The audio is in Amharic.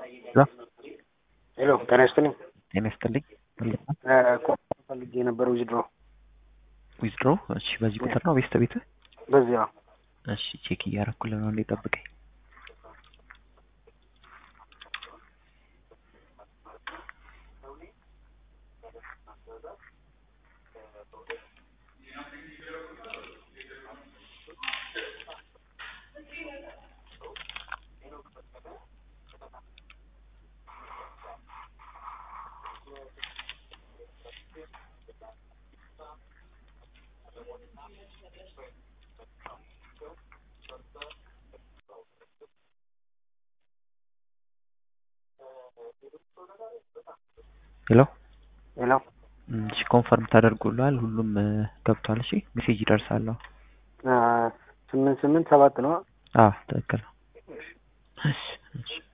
ሄሎ ጤና ይስጥልኝ። ጤና ይስጥልኝ። ኮንፈርም ፈልጌ የነበረ ዊዝድሮ ዊዝድሮ እሺ፣ በዚህ ቁጥር ነው ቤስት ቤት? በዚያ እሺ፣ ቼክ እያደረኩልህ ነው። እንዴ ጠብቀኝ። ሄሎ ሄሎ እሺ፣ ኮንፈርም ተደርጎልሃል። ሁሉም ገብቷል። እሺ፣ ሜሴጅ ይደርሳል። ስምንት ስምንት ሰባት ነው። አዎ ትክክል ነው። እሺ እሺ